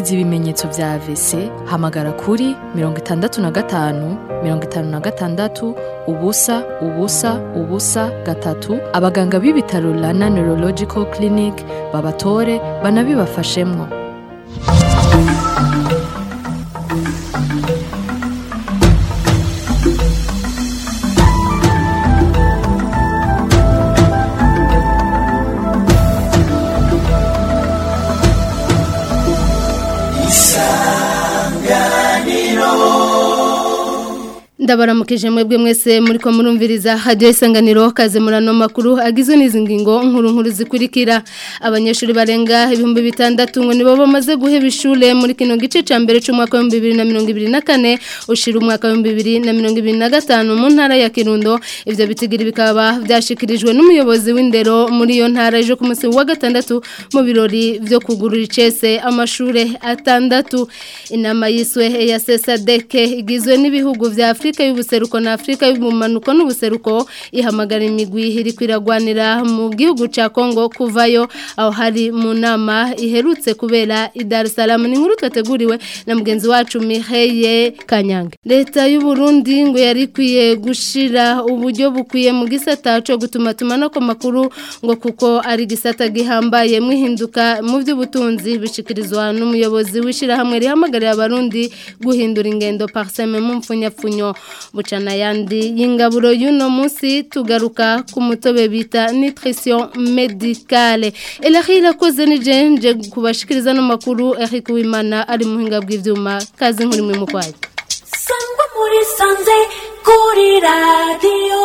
wumvise ibimenyetso vya AVC hamagara kuri mirongo itandatu na gatanu mirongo itanu na gatandatu ubusa ubusa ubusa gatatu abaganga b'ibitaro Rana Neurological Clinic babatore banabibafashemwo ndabaramukije mwebwe mwese muri ko murumviriza hadiyo isanganiro kaze murano makuru agizwe n'izi ngingo nkuru nkuru zikurikira abanyeshuri barenga ibihumbi bitandatu ngo nibo bamaze guheba ishure muri kino gice ca mbere c'umwaka w'ibihumbi bibiri na mirongo ibiri na kane ushira umwaka w'ibihumbi bibiri na mirongo ibiri na gatanu mu ntara ya kirundo ivyo bitigiri bikaba vyashikirijwe n'umuyobozi w'indero muri iyo ntara ejo ku munsi wa gatandatu mu birori vyo kugurura icese amashure atandatu inama yiswe ya sesadeke igizwe n'ibihugu vya afurika Afrika y'ubuseruko na Afrika y'ubumanuko n'ubuseruko ihamagara imigwi iri kwiragwanira mu gihugu ca Kongo kuvayo aho hari mu nama iherutse kubera i Dar es Salaam ni nkuru twateguriwe na mugenzi wacu Miheye Kanyange Leta y'u Burundi ngo yari kwiye gushira uburyo bukwiye mu gisata cyo gutuma tumana ko makuru ngo kuko ari gisata gihambaye mwihinduka mu by'ubutunzi bishikirizwa n'umuyobozi wishira hamwe rihamagarira abarundi guhindura ingendo parseme mu mfunyapfunyo bucana yandi y'ingaburo y'uno munsi tugaruka ku mutobe bita nutrition medicale Elahi irakoze ni jenje kubashikiriza no makuru Eric Wimana ari muhinga bw'ivyuma kazi nkuri mu mukwaye Sangwa muri sanze kuri radio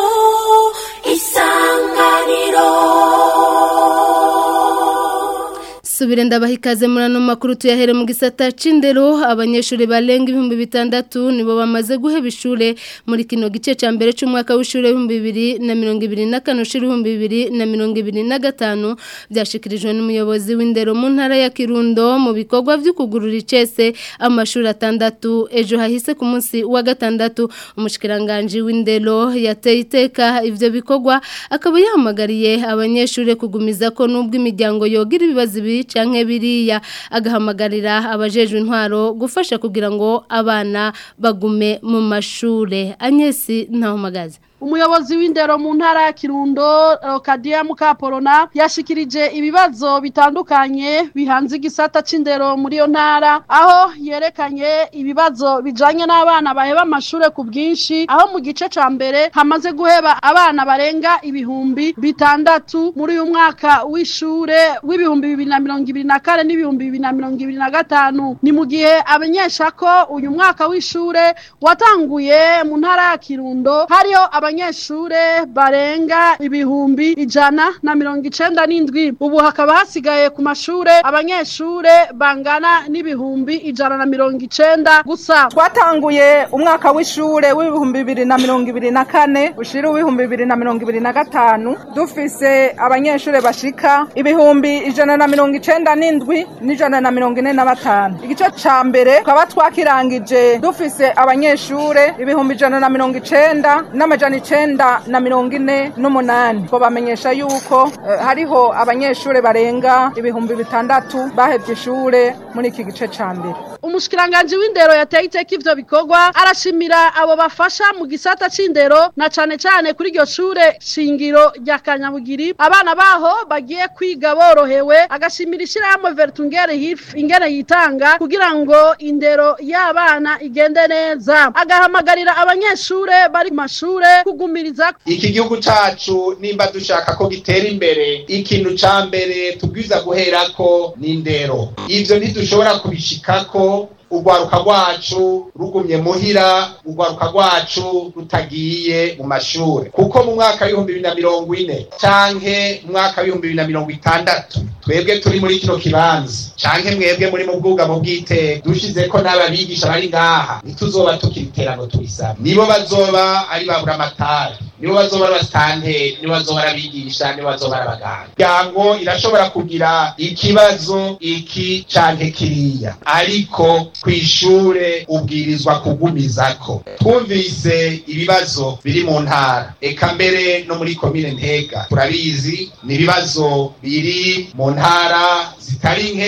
isanganiro subire ndabaha ikaze muri ano makuru tuyahere mu gisata c'indero abanyeshuri barenga ibihumbi bitandatu nibo bamaze guheba ishure muri kino gice ca mbere c'umwaka w'ishure w'ibihumbi bibiri na mirongo ibiri na kane ushira ibihumbi bibiri na mirongo ibiri na gatanu vyashikirijwe n'umuyobozi w'indero mu ntara ya kirundo mu bikorwa vyo kugurura icese amashuri atandatu ejo hahise ku munsi wa gatandatu umushikiranganji w'indero yateye iteka ivyo bikorwa akaba yahamagariye abanyeshuri kugumiza ko n'ubwo imiryango yogira ibibazo ibi canke biriya agahamagarira abajejwe intwaro gufasha kugira ngo abana bagume mu mashure Agnesi ntahumagaze umuyobozi w'indero mu ntara ya kirundo kadiya mukaporona yashikirije ibibazo bitandukanye bihanze igisata c'indero muri iyo ntara aho yerekanye ibibazo bijanye n'abana baheba amashure ku bwinshi aho mu gice ca mbere hamaze guheba abana barenga ibihumbi bitandatu muri uyu mwaka w'ishure w'ibihumbi bibiri na mirongo ibiri na kane n'ibihumbi bibiri na mirongo ibiri na gatanu ni mu gihe amenyesha ko uyu mwaka w'ishure watanguye mu ntara ya kirundo hariho abanyeshure barenga ibihumbi ijana na mirongo icenda n'indwi ubu hakaba hasigaye ku mashure abanyeshure bangana n'ibihumbi ijana na mirongo icenda gusa twatanguye umwaka w'ishure w'ibihumbi bibiri na mirongo ibiri na kane ushira uw'ibihumbi bibiri na mirongo ibiri na gatanu dufise abanyeshure bashika ibihumbi ijana na mirongo icenda n'indwi n'ijana na mirongo ine na batanu igice ca mbere tukaba twakirangije dufise abanyeshure ibihumbi ijana na mirongo icenda n'amajana icenda na mirongo ine n'umunani ngo bamenyesha yuko eh, hariho abanyeshure barenga ibihumbi bitandatu bahevye ishure muri iki gice ca mbere umushikiranganji w'indero yateye iteka ivyo bikorwa arashimira abo bafasha mu gisata c'indero na cane cane kuri iryo shure shingiro rya kanyabugiri abana baho bagiye kwiga borohewe agashimira ishirahamwe vertungere hif ingene yitanga kugira ngo indero y'abana igende neza agahamagarira abanyeshure bari mu mashure kugumiriza iki gihugu cacu nimba dushaka ko gitera imbere ikintu ca mbere tubwiza guherako ni indero ivyo ntidushobora kubishikako urwaruka rwacu rugumye muhira urwaruka rwacu rutagiye mu mashure kuko mu mwaka w'ibihumbi bibiri na mirongo ine canke mu mwaka w'ibihumbi bibiri na mirongo itandatu twebwe turi muri kino kibanza canke mwebwe muri mu bwugamo bw'iteka dushizeko n'ababigisha bari ngaha ntituzoba tukiri iterano turisaba nibo bazoba ari babura amatara nibo bazoba ari abasitanteri nibo bazoba ari abigisha nibo bazoba ari abaganga imiryango irashobora kugira ikibazo iki canke kiriya ariko kw'ishure ubwirizwa kugumizako twumvise ibibazo biri mu ntara eka mbere no muri komine ntega turabizi ni ibibazo biri mu ntara zitari nke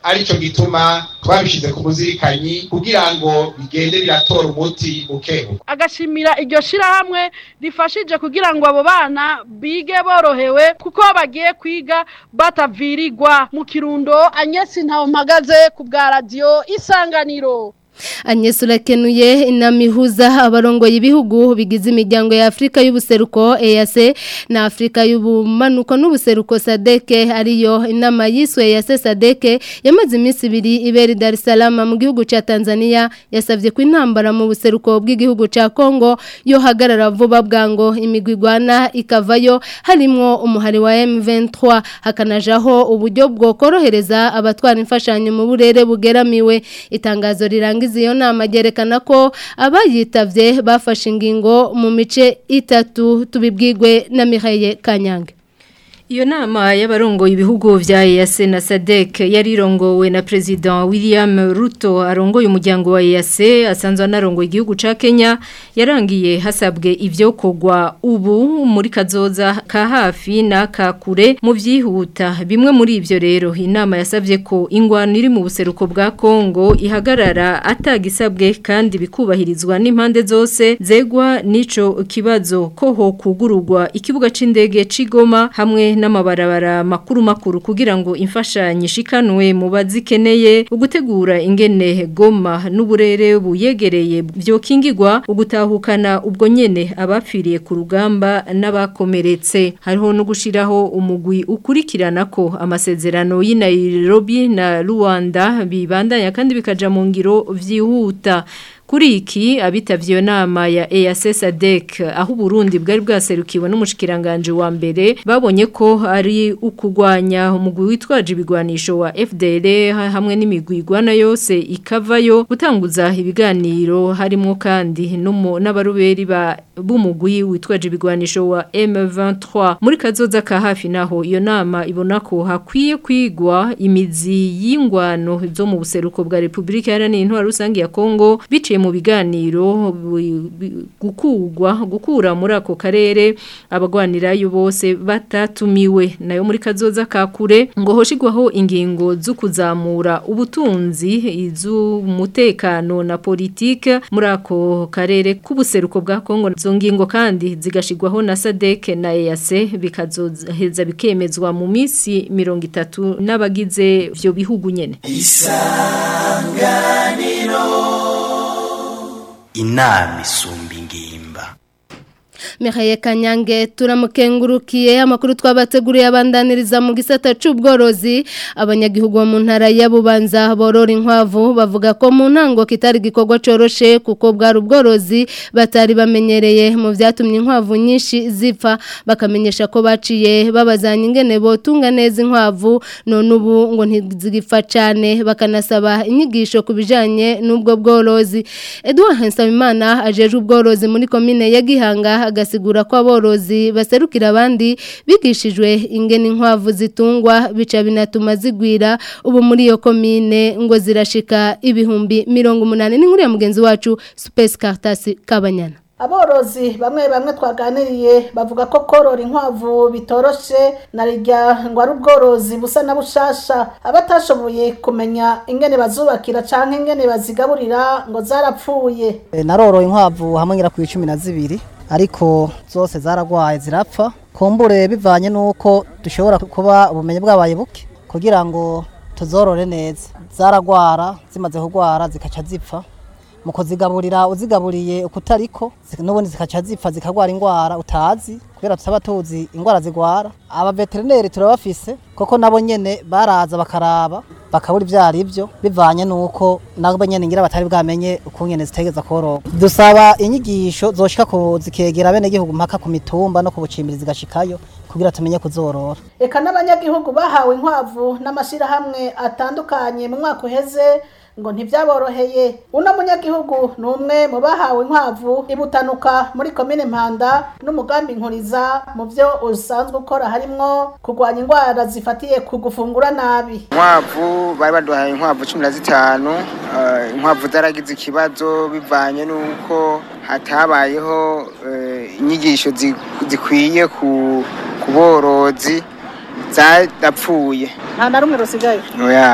arico gituma twabishize ku muzirikanyi kugira ngo bigende biratora umuti bukebuke agashimira iryo shirahamwe rifashije kugira ngo abo bana bige borohewe kuko bagiye kwiga batavirirwa mu kirundo anyesi ntawe mpagaze ku bwa radiyo isanganiro Agnes urakenuye inama ihuza abarongoye ibihugu bigize imiryango ya Afrika y'ubuseruko EAC na Afrika y'ubumanuko n'ubuseruko SADC ariyo inama yiswe EAC SADC yamaze iminsi ibiri ibera i Dar es Salaam mu gihugu ca Tanzania yasavye ko intambara mu buseruko bw'igihugu ca Congo yo hagarara vuba bwango imigwigwana ikavayo harimwo umuhari wa M23 hakanajaho uburyo bwo korohereza abatwara imfashanyo mu burere bugeramiwe itangazo riranga iyo nama ryerekana ko abayitavye bafashe ingingo mu mice itatu tubibwirwe na Mihaye Kanyange Iyo nama y'abarongo ibihugu vya EAC na SADC yarirongowe na President William Ruto arongoye umuryango wa EAC asanzwe anarongoye igihugu ca Kenya yarangiye hasabwe ivyo kogwa ubu muri kazoza ka hafi na ka kure mu vyihuta bimwe muri ivyo rero inama yasavye ko ingwano iri mu buseruko bwa Kongo ihagarara atagisabwe kandi bikubahirizwa n'impande zose zegwa nico kibazo ko ho kugururwa ikibuga c'indege c'Igoma hamwe n'amabarabara makuru makuru kugira ngo imfashanyo ishikanwe mu bazikeneye ugutegura ingene goma n'uburere buyegereye byokingirwa ugutahukana ubwo nyene abapfiriye ku rugamba n'abakomeretse hariho no gushiraho umugwi ukurikirana ko amasezerano y'i Nairobi na Rwanda bibandanya kandi bikaja mu ngiro vyihuta Kuri iki abitavye iyo nama ya EAC SADC aho Burundi bwari bwaserukiwe n'umushikiranganje wa mbere babonye ko ari ukugwanya umugwi witwaje ibigwanisho wa FDL hamwe n'imigwigwana yose ikavayo gutanguza ibiganiro harimo kandi n'abaruberi ba b'umugwi witwaje ibigwanisho wa M23 muri kazoza ka hafi naho iyo nama ibona ko hakwiye kwigwa imizi y'ingwano zo mu buseruko bwa Republika Iharanira Intwaro Rusange ya Kongo bice mu biganiro gukugwa gukura muri ako karere abagwanirayo bose batatumiwe nayo muri kazoza ka kure ngo hoshigwaho ingingo zo kuzamura ubutunzi iz'umutekano na politike muri ako karere k'ubuseruko bwa Kongo zo ngingo kandi zigashigwaho na SADC na EAC bikazoheza bikemezwa mu minsi 30 n'abagize vyo bihugu nyene isanganiro inama isumba ingimba Mihaye Kanyange turamukengurukiye amakuru twabateguriye abandaniriza mu gisata c'ubworozi abanyagihugu bo mu ntara ya Bubanza borora inkwavu bavuga ko mu ntango kitari gikorwa coroshe kuko bwari ubworozi batari bamenyereye mu vyatumye inkwavu nyinshi zipfa bakamenyesha ko baciye babazanya ingene botunga neza inkwavu none ubu ngo ntizigipfa cyane bakanasaba inyigisho kubijanye n'ubwo bworozi Edouard Hensabimana ajeje ubworozi muri komine ya Gihanga agasigura ko aborozi baserukira abandi bigishijwe ingene inkwavu zitungwa bica binatuma zigwira ubu muri iyo komine ngo zirashika ibihumbi mirongo umunani n'inkuru ya mugenzi wacu Space Cartas Kabanyana aborozi bamwe bamwe twaganiriye bavuga ko korora inkwavu bitoroshe na rijya ngo ari ubworozi busa na bushasha abatashoboye kumenya ingene bazubakira canke ingene bazigaburira ngo zarapfuye naroroye inkwavu hamwe ngira ku icumi na zibiri ariko zose zaragwaye zirapfa kumbure bivanye n'uko dushobora kuba ubumenyi bwabaye buke kugira ngo tuzorore neza zaragwara zimaze kugwara zikaca zipfa mu kuzigaburira uzigaburiye ukutariko n'ubundi zikaca zipfa zikagwara indwara utazi kubera tutaba tuzi indwara zigwara abaveterineri turabafise koko nabo nyene baraza bakaraba bakabura ibyo ari byo bivanye n'uko nabo nyene ngira batari bwamenye ukungene zitegeza kororoka dusaba inyigisho zoshika ku zikegera bene gihugu mpaka ku mitumba no ku bucimbiri zigashikayo kugira tumenye kuzorora eka n'abanyagihugu bahawe inkwavu n'amashirahamwe atandukanye mu mwaka uheze ngo ntibyaboroheye uno munyagihugu ni umwe mu bahawe inkwavu ibutanuka muri komine mpanda n'umugambi nkuriza mu byo usanzwe ukora harimwo kurwanya indwara zifatiye ku gufungura nabi inkwavu bari baduhaye inkwavu cumi na zitanu inkwavu zaragize ikibazo bivanye n'uko hatabayeho inyigisho zikwiye ku borozi zarapfuye nta na rumwe rusigaye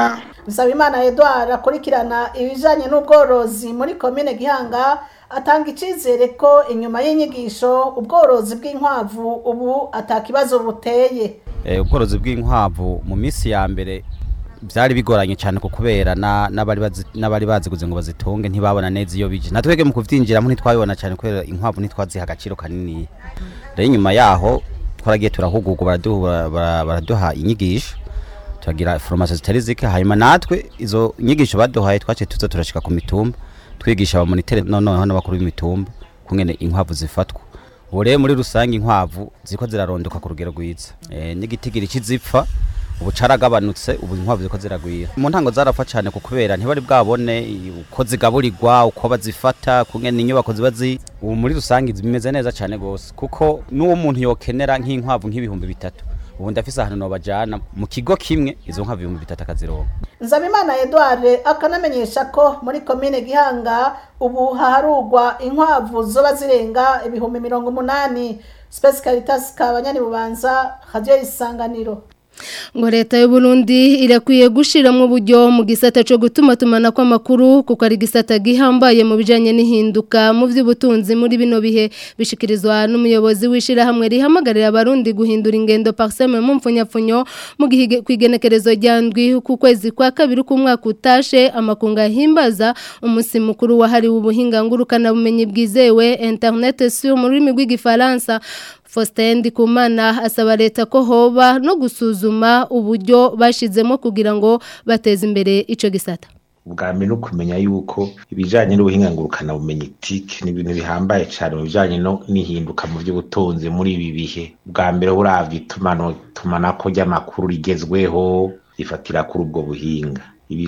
Nsabimana Edouard akurikirana ibijanye n'ubworozi muri komine Gihanga atanga icizere ko inyuma y'inyigisho ubworozi bw'inkwavu ubu atakibazo buteye Eh, ubworozi bw'inkwavu mu minsi ya mbere byari bigoranye cyane ku kubera na- n'abari bazi- n'abari baziguze ngo bazitunge ntibabona neza iyo bije natwege mu kuvyinjiramo ntitwabibona cyane kubera inkwavu ntitwaziha agaciro kanini rero inyuma yaho twaragiye turahugurwa baraduha bara- baraduha inyigisho turagira foromasiyo zitari zike hanyuma natwe izo nyigisho baduhaye twaciye tuza turashika ku mitumba twigisha abamonitere noneho n'abakuru b'imitumba kungene inkwavu zifatwa ubu rero muri rusange inkwavu ziko zirarondoka ku rugero rwiza Eh, n'igitigiri kizipfa ubu caragabanutse ubu inkwavu ziko ziragwira mu ntango zarapfa cyane ku kubera ntibari bwabone i- uko zigaburirwa uko bazifata kungene inyubako ziba zi ubu muri rusange bimeze neza cyane gose kuko n'uwo muntu yokenera nk'inkwavu nk'ibihumbi bitatu ubu ndafise ahantu nobajana mu kigo kimwe izo nkwavu ibihumbi bitatu akazironka Nzabimana Edouard akanamenyesha ko muri komine Gihanga ubu haharugwa inkwavu zoba zirenga ibihumbi mirongo umunani Space Caritas kabanyani bubanza radio isanganiro ngo leta y'u Burundi irakwiye gushiramo uburyo mu gisata cyo gutuma tumana kw'amakuru kuko ari gisata gihambaye mu bijanye n'ihinduka mu by'ubutunzi muri bino bihe bishikirizwa n'umuyobozi wishira hamwe rihamagarira abarundi guhindura ingendo parseme mu mfunyapfunyo mu gihe kwigenekerezo ryandwi ku kwezi kwa kabiri k'umwaka utashe amakunga himbaza umunsi mukuru wahariwe ubuhinga ngurukana bumenyi bwizewe internet sur mu rurimi rw'igifaransa Faustin Ndikumana asaba leta ko hoba no gusuzuma uburyo bashizemo kugira ngo bateze imbere ico gisata. ubwa mbere no kumenya yuko ibijanye n'ubuhinga ngurukana bumenyi TIC ni ibintu bihambaye cyane mu bijanye no n'ihinduka mu by'ubutunzi muri ibi bihe bwa mbere uravye itumano tumanako ry'amakuru rigezweho rifatira kuri ubwo buhinga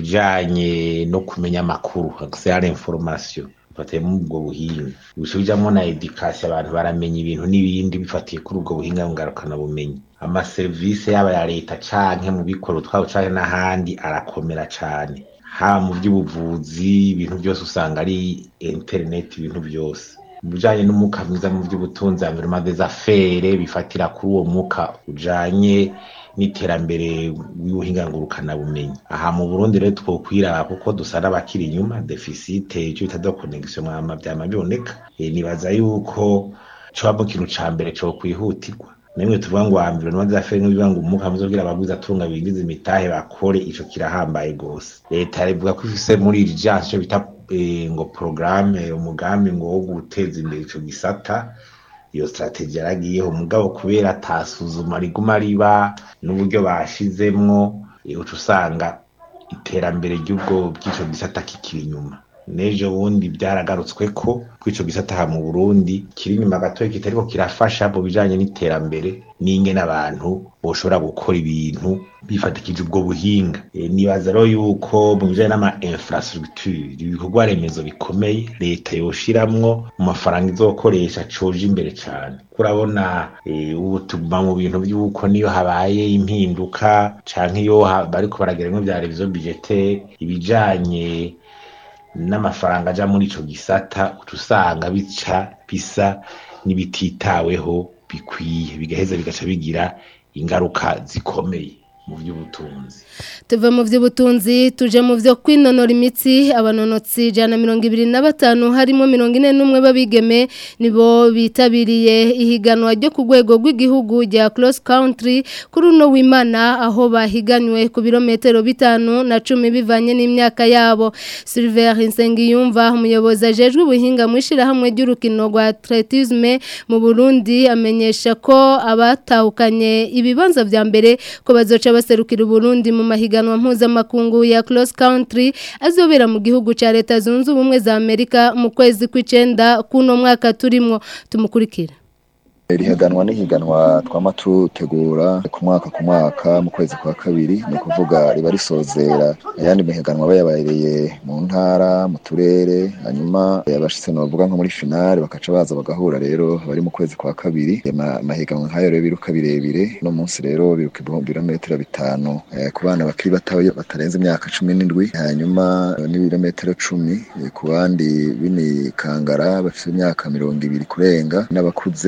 ibijanye no kumenya amakuru accès à l'information bifatiye muri ubwo buhinga bisubijamo na education abantu baramenya ibintu n'ibindi bifatiye kuri ubwo buhinga ngarukana bumenyi amaserivisi yaba ya leta canke mu bikoro twabo canke n'ahandi arakomera cane haba mu by'ubuvuzi ibintu byose usanga ari internet ibintu byose mu bijanye n'umwuka mwiza mu by'ubutunzi environnement des affaires bifatira kuri uwo mwuka ujanye n'iterambere w'ubuhinga ngurukana bumenyi aha mu Burundi rero twokwiraba kuko dusa n'abakiri inyuma deficit icyo bita de connexion mwama byama biboneka Eh, nibaza yuko coba mu kintu ca mbere co kwihutirwa nimwe tuvuga ngo ambiro namaze afere n'ibivuga ngo umuka muzogira abagwiza atunga bingize imitahe bakore ico kirahambaye gose leta rivuga ko ifise muri iri jansi ico bita eh, ngo programme umugambi ngo wo guteza imbere ico gisata iyo strategie yaragiyeho mugabo kubera atasuzuma riguma riba n'uburyo bashizemwo eh, uca usanga iterambere ry'ubwo bw'ico gisata kikiri inyuma n'ejo bundi byaragarutswe ko kw'ico gisata aha mu Burundi kiri inyuma gatoya kitariko kirafasha mu bijanye n'iterambere n'ingene abantu boshobora gukora ibintu bifatikije ubwo buhinga e, nibaza rero yuko mu bijanye n'ama infrastructure ibikorwa remezo bikomeye leta yoshiramwo mu mafaranga izokoresha coje imbere cane kurabona e, ubu tuguma mu bintu by'uko niyo habaye impinduka canke iyo ha- bariko barageramwo vya revision budgetaire ibijanye n'amafaranga aja muri ico gisata uca usanga bica bisa n'ibititaweho bikwiye bigaheza bigaca bigira ingaruka zikomeye mu by'ubutunzi Tuve mu by'ubutunzi tuje mu byo kwinonora imitsi abanonotsi jana mirongo ibiri na batanu harimo mirongo ine n'umwe babigeme nibo bitabiriye ihiganwa ryo ku rwego rw'igihugu rya cross country kuri uno w'imana aho bahiganywe ku birometero bitanu na cumi bivanye n'imyaka yabo Silver Nsengiyumva umuyobozi ajejwe ubuhinga mu ishyirahamwe ry'urukino rwa atletisme mu Burundi amenyesha ko abatahukanye ibibanza vya mbere ko bazoca baserukira Burundi mu mahiganwa mpuzamakungu ya cross country azobera mu gihugu ca leta zunze ubumwe za Amerika mu kwezi kw'icenda kuno mwaka turimwo tumukurikira rihaganwa n'ihiganwa twama tutegura ku mwaka ku mwaka mu kwezi kwa kabiri ni ukuvuga riba risozera ayandi mihiganwa aba yabereye mu ntara mu turere hanyuma abashitse novuga nko muri finale bakaca baza bagahura rero bari mu kwezi kwa kabiri Ama- amahiganwa nk'ayo rero biruka birebire no munsi rero biruka ibihumbi birometero bitanu eh, ku bana bakiri batoya batarenze imyaka cumi n'indwi hanyuma eh, n'ibirometero cumi eh, ku bandi b'imikangara bafite imyaka mirongo ibiri kurenga n'abakuze aya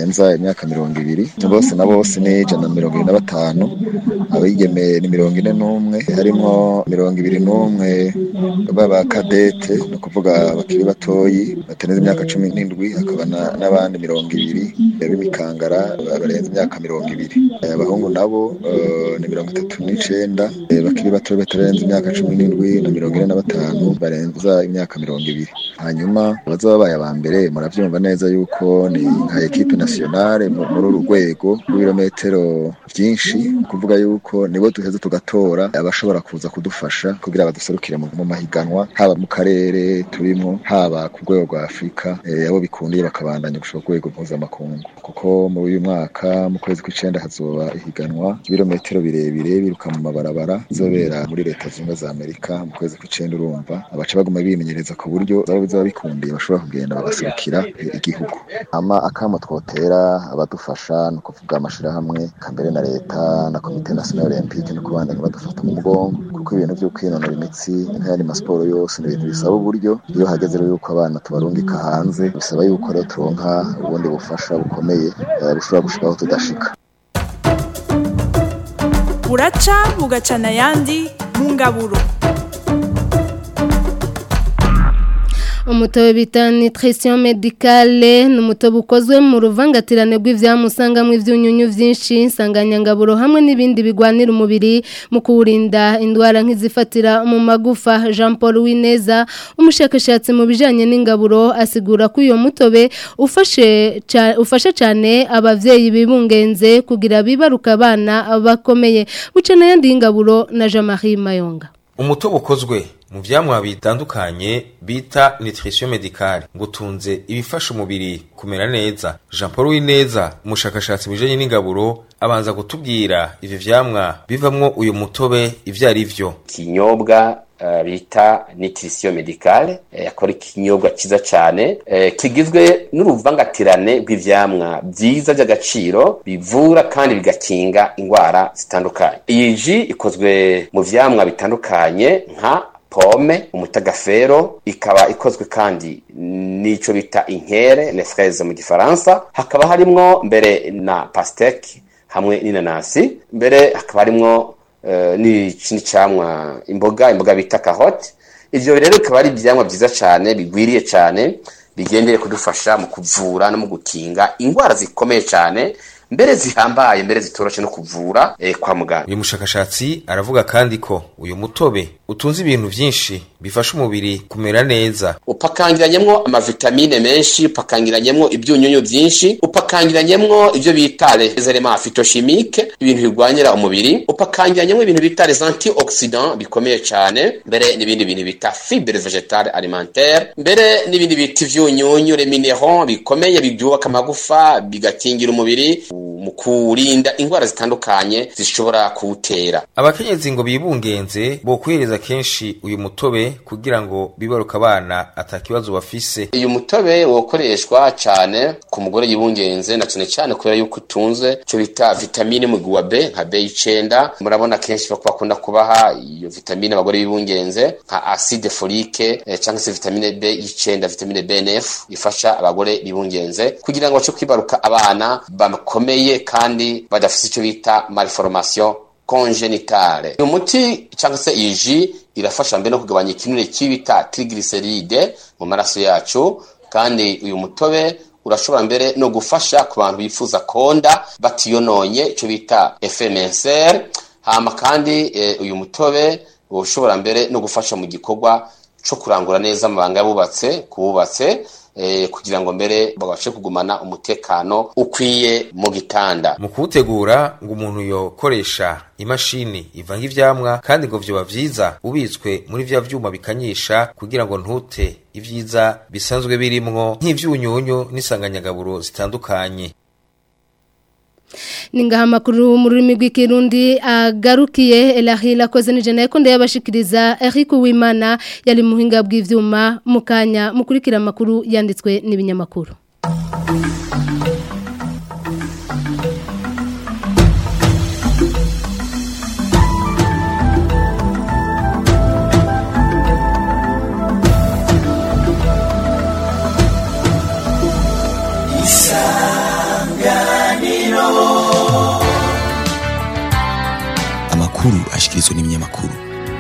barenza imyaka mirongo ibiri bose na bose ni ijana na mirongo ibiri na batanu abigeme ni mirongo ine n'umwe harimwo mirongo ibiri n'umwe baba kadete ni ukuvuga bakiri batoyi bateneze imyaka cumi n'indwi hakaba na- n'abandi mirongo ibiri b'imikangara barenze imyaka mirongo ibiri Eh, abahungu nabo eh, ni mirongo itatu n'icenda eh, bakiri bato batarenze imyaka cumi n'indwi na mirongo ine na batanu barenza imyaka mirongo ibiri hanyuma abazaba babaye aba mbere muravyumva neza yuko ni nka ekipe nationale mu- muri uru rwego rw'ibirometero vyinshi ni kuvuga yuko nibo duheze tugatora abashobora kuza kudufasha kugira baduserukire mu mu mahiganwa haba mu karere turimo haba ku rwego rwa afurika eh, abo bikundiye bakabandanya gushika ku rwego mpuzamakungu kuko muri uyu mwaka mu kwezi kw'icenda hazoba ihiganwa ibirometero birebire biruka mu mabarabara bizobera muri leta zunze ubumwe za amerika mu kwezi kw'icenda urumva abaca baguma bimenyereza ku buryo zaba bizaba bikundiye bashobora kugenda bagaserukira eh, igihugu ama akamo twotera abadufasha ni ukuvuga amashirahamwe kambere na leta na komite national olympique no kubandanya badufata mu mugongo kuko ibintu vyo kwinonora imitsi nk'ayandi masiporo yose ni ibintu bisaba uburyo iyo hageze rero yuko abana tubarungika hanze bisaba yuko rero turonka ubundi bufasha bukomeye eh, bushobora gushika aho tudashika buraca bugacana ayandi mu ngaburo umutobe bita nutrition medicale ni umutobe ukozwe mu ruvangatirane rw'ivyamusangamwe ivyunyunyu vyinshi insanganyangaburo hamwe n'ibindi bigwanira umubiri mu kuwurinda indwara nk'izifatira mu magufa Jean Paul Wineza umushakashatsi mu bijanye n'ingaburo asigura ko uyo mutobe ufashe ca- ufasha cyane abavyeyi bibungenze kugira bibaruka abana bakomeye bucana yandi y'ingaburo na Jean-Marie Mayonga umutobe ukozwe mu vyamwa bitandukanye bita nutrition medicale ngo utunze ibifasha umubiri kumera neza jean paul wineza umushakashatsi mu bijanye n'ingaburo abanza kutubwira ivyo vyamwa bivamwo uyu mutobe ivyo ari vyo ikinyobwa uh, bita nutrition medicale eh, akora ikinyobwa ciza cane eh, kigizwe n'uruvangatirane rw'ivyamwa vyiza vy'agaciro bivura kandi bigakinga ingwara zitandukanye iyi ji ikozwe mu vyamwa bitandukanye nka pome umutagafero ikaba ikozwe kandi n'ico bita inkere les fraises mu gifaransa hakaba harimwo mbere na pasteke hamwe n'inanasi mbere hakaba harimwo eh, n'ikindi camwa imboga imboga bita kahote ivyo rero bikaba ari ivyamwa vyiza cane bigwiriye cane bigendeye kudufasha mu kuvura no mu gukinga ingwara zikomeye cane mbere zihambaye mbere zitoroshe no kuvura eh, kwa muganga uyu mushakashatsi aravuga kandi ko uyu mutobe utunze ibintu vyinshi bifasha umubiri kumera neza upakangiranyemwo amavitamine menshi upakangiranyemwo ibyunyunyu byinshi upakangiranyemwo ibyo bita les elements phytochimiques ibintu bigwanyira umubiri upakangiranyemwo ibintu bita les antioxydants bikomeye cyane mbere n'ibindi bintu bita fibre vegetale alimentaire mbere n'ibindi bita ivyunyunyu les minéraux bikomeye byubaka amagufa bigakingira umubiri mu kurinda indwara zitandukanye zishobora kuwutera abakenyezi ngo bibungenze bokwiriza kenshi uyu mutobe kugira ngo bibaruka abana atakibazo bafise uyu mutobe wokoreshwa cyane ku mugore yibungenze na cyane cyane kubera yuko utunze icyo bita vitamine mu wa B nka B9 murabona kenshi bako bakunda kubaha iyo vitamine abagore bibungenze nka acide folique eh, cyangwa se vitamine B9 vitamine B9 ifasha abagore bibungenze kugira ngo bace kwibaruka abana bakomeye kandi badafite icyo bita malformation congenitale uyu muti cyangwa se iyi ji irafasha mbere no kugabanya ikinure cy'ibita triglyceride mu maraso yacu kandi uyu mutobe urashobora mbere no gufasha ku bantu bifuza konda batiyononye icyo bita FMSR hama kandi e, uyu mutobe ushobora mbere no gufasha mu gikorwa cyo kurangura neza amabanga yabubatse kububatse eh, kugira ngo mbere babashe kugumana umutekano ukwiye mu gitanda mu kuwutegura ngo umuntu yokoresha imashini ivanga ivyamwa kandi ngo vyoba vyiza ubitswe muri vya vyuma bikanyisha kugira ngo ntute ivyiza bisanzwe birimwo nk'ivyunyunyu n'isanganyagaburo zitandukanye ningaha amakuru mu rurimi rw'ikirundi agarukiye elahila akoze n'ijana yakonde yabashikiriza Eric Uwimana yari muhinga bw'ivyuma mu kanya mukurikira amakuru yanditswe n'ibinyamakuru Isanganiro amakuru ashikirizwa n'ibinyamakuru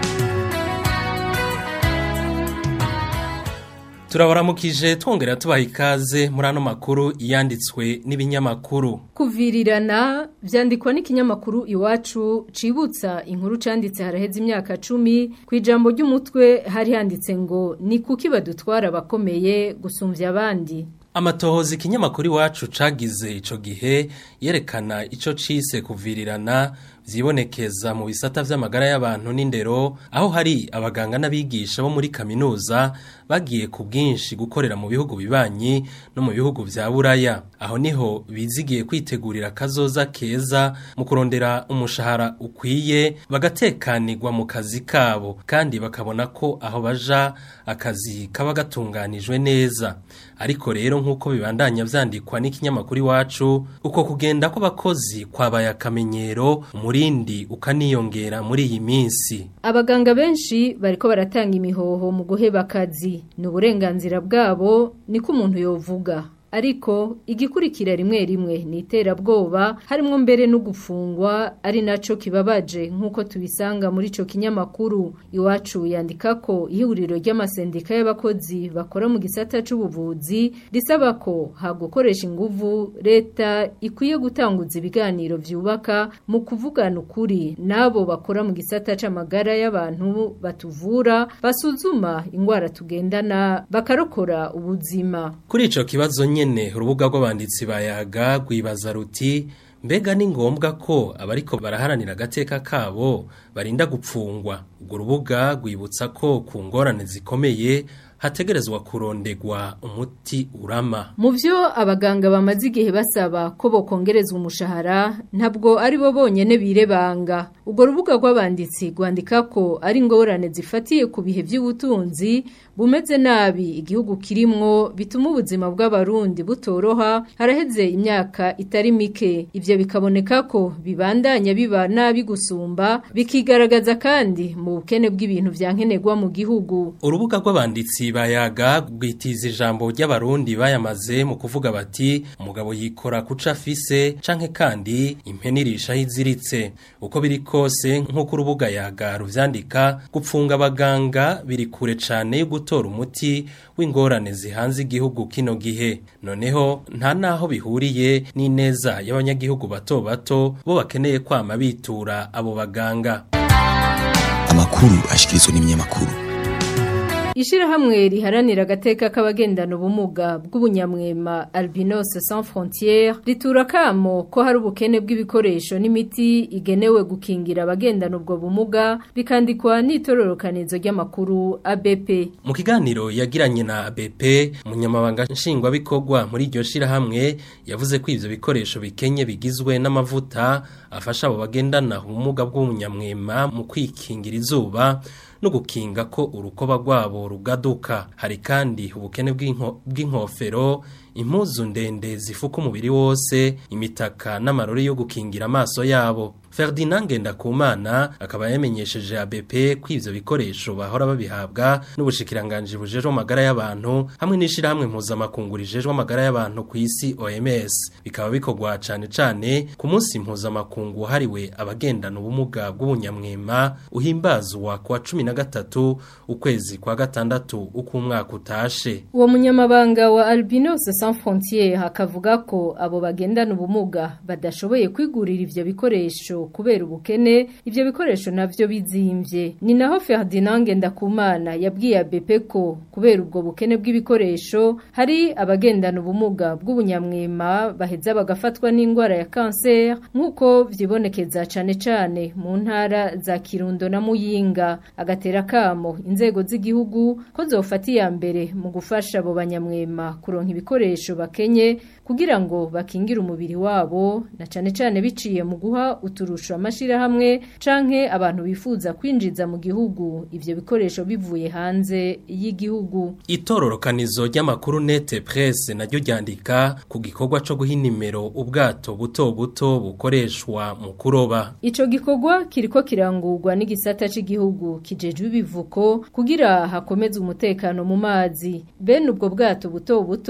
turabaramukije twongera tubaha ikaze muri ano makuru yanditswe n'ibinyamakuru kuvirirana vyandikwa n'ikinyamakuru iwacu cibutsa inkuru canditse haraheze imyaka cumi ku ijambo ry'umutwe hari handitse ngo ni kuki badutwara abakomeye gusumvya abandi amatohoza ikinyamakuru iwacu cagize ico gihe yerekana ico cise kuvirirana vyibonekeza mu bisata vy'amagara y'abantu n'indero aho hari abaganga n'abigisha bo muri kaminuza bagiye ku bwinshi gukorera mu bihugu bibanyi no mu bihugu vya buraya aho niho bizigiye kwitegurira kazoza keza mu kurondera umushahara ukwiye bagatekanirwa mu kazi kabo kandi bakabona ko aho baja akazi kaba gatunganijwe neza ariko rero nk'uko bibandanya vyandikwa n'ikinyamakuru iwacu uko kugenda kw'abakozi kwabaye akamenyero umurindi ukaniyongera muri iyi minsi abaganga benshi bariko baratanga imihoho mu guheba akazi ni uburenganzira bwabo niko umuntu yovuga ariko igikurikira rimwe rimwe ni iterabwoba harimo mbere no gufungwa ari naco kibabaje nk'uko tubisanga muri ico kinyamakuru iwacu yandika ko ihuriro ry'amasendika y'abakozi bakora mu gisata c'ubuvuzi risaba ko hagukoresha inguvu leta ikwiye gutanguza ibiganiro vyubaka mu kuvugana ukuri n'abo bakora mu gisata c'amagara y'abantu batuvura basuzuma ingwara tugendana bakarokora ubuzima kuri ico kibazo nyene urubuga rw'abanditsi bayaga rwibaza ruti mbega ni ngombwa ko abariko baraharanira agateka kabo barinda gupfungwa urwo rubuga rwibutsa ko ku ngorane zikomeye hategerezwa kurondegwa umuti urama mu byo abaganga bamaze igihe basaba ko bokongerezwa umushahara ntabwo ari bo bonyene birebanga urwo rubuga rw'abanditsi rwandika ko ari ingorane zifatiye ku bihe by'ubutunzi bumeze nabi igihugu kirimwo bituma ubuzima bw'abarundi butoroha haraheze imyaka itari mike ivyo bikaboneka ko bibandanya biba nabi gusumba bikigaragaza kandi mu bukene bw'ibintu vyankenerwa mu gihugu urubuga rw'abanditsi bayaga rwitiza ijambo ry'abarundi bayamaze mu kuvuga bati umugabo yikora kuca afise canke kandi impene irishaho iziritse uko biri kose nk'uko urubuga yaga ruvyandika gupfunga abaganga biri kure cane yo gutora umuti w'ingorane zihanze igihugu kino gihe noneho nta naho bihuriye n'ineza y'abanyagihugu bato bato bo bakeneye kwama bitura abo baganga amakuru ashikirizwa n'ibinyamakuru Ishirahamwe riharanira agateka k'abagendana ubumuga bw'ubunyamwema Albinos Sans Frontières ritura kamo ko hari ubukene bw'ibikoresho n'imiti igenewe gukingira abagendana ubwo bumuga bikandikwa n'itororokanizo ry'amakuru ABP. Mu kiganiro yagiranye na ABP umunyamabanga nshingwabikorwa muri iryo shirahamwe yavuze ko ivyo bikoresho bikenye bigizwe n'amavuta afasha abo bagendana ubumuga bw'ubunyamwema mu kwikingira izuba no gukinga ko urukoba rwabo rugaduka hari kandi ubukene bw'inkofero impuzu ndende zifuka umubiri wose imitaka n'amarori yo gukingira amaso yabo Ferdinand Ngendakumana akaba yamenyesheje ABP ko ivyo bikoresho bahora babihabwa n'ubushikiranganje bujejwe amagara y'abantu hamwe n'ishirahamwe mpuzamakungu rijejwe amagara y'abantu ku isi OMS bikaba bikorwa cane cane ku munsi mpuzamakungu hariwe abagendana ubumuga bw'ubunyamwema uhimbazwa kwa cumi na gatatu ukwezi kwa gatandatu uko umwaka utashe uwo munyamabanga wa Albinos Sans Frontières hakavuga ko abo bagendana ubumuga badashoboye kwigurira ivyo bikoresho kubera ubukene ivyo bikoresho navyo bizimvye ni naho Ferdinand Ngendakumana yabwiye ABP ko kubera ubwo bukene bw'ibikoresho hari abagendana ubumuga bw'ubunyamwema baheza bagafatwa n'indwara ya cancer nkuko vyibonekeza cane cane mu ntara za Kirundo na Muyinga agatera kamo inzego z'igihugu ko zofata iya mbere mu gufasha abo banyamwema kuronka ibikoresho bakenye kugira ngo bakingire umubiri wabo na cane cane biciye mu guha uturusho amashirahamwe canke abantu bifuza kwinjiza mu gihugu ivyo bikoresho bivuye hanze y'igihugu itororokanizo ry'amakuru nete presse naryo ryandika ku gikorwa co guha inimero ubwato buto buto bukoreshwa mu kuroba ico gikorwa kiriko kirangurwa n'igisata c'igihugu kijejwe ibivuko kugira hakomeze umutekano mu mazi bene ubwo bwato buto buto bakaba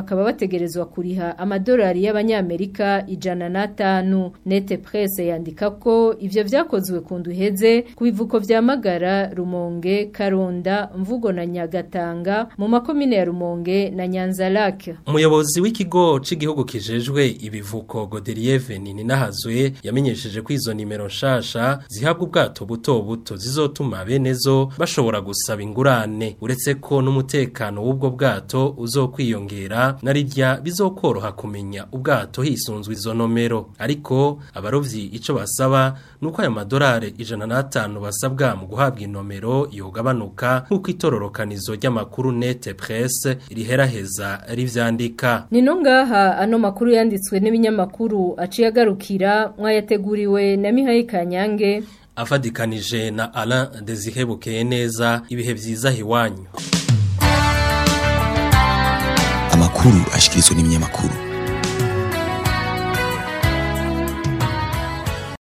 bakaba bategerezwa kuriha amadolari y'abanyamerika ijana n'atanu nete presse yandika ko ivyo vyakozwe ku nduheze ku bivuko vya Magara Rumonge Karonda Mvugo na Nyagatanga mu makomine ya Rumonge na Nyanza Lake Umuyobozi w'ikigo c'igihugu kijejwe ibivuko Godelieve Ninahazwe yamenyesheje ko izo nimero nshasha zihabwa ubwato buto buto zizotuma benezo bashobora gusaba ingurane uretse ko n'umutekano w'ubwo bwato uzokwiyongera narirya bizokoroha kumenya ubwato hisunzwe izo nomero ariko abarovyi ico basaba nuko ayo madolari ijana n'atanu basabwa mu guhabwa inomero yogabanuka nk'uko itororokanizo ry'amakuru nete presse riheraheza rivyandika Nino ngaha ano makuru yanditswe n'ibinyamakuru aciye agarukira mwayateguriwe na Mihaye Kanyange afadikanije na Alain Desihebukeye neza ibihe vyiza hiwanyu amakuru ashikirizwa n'ibinyamakuru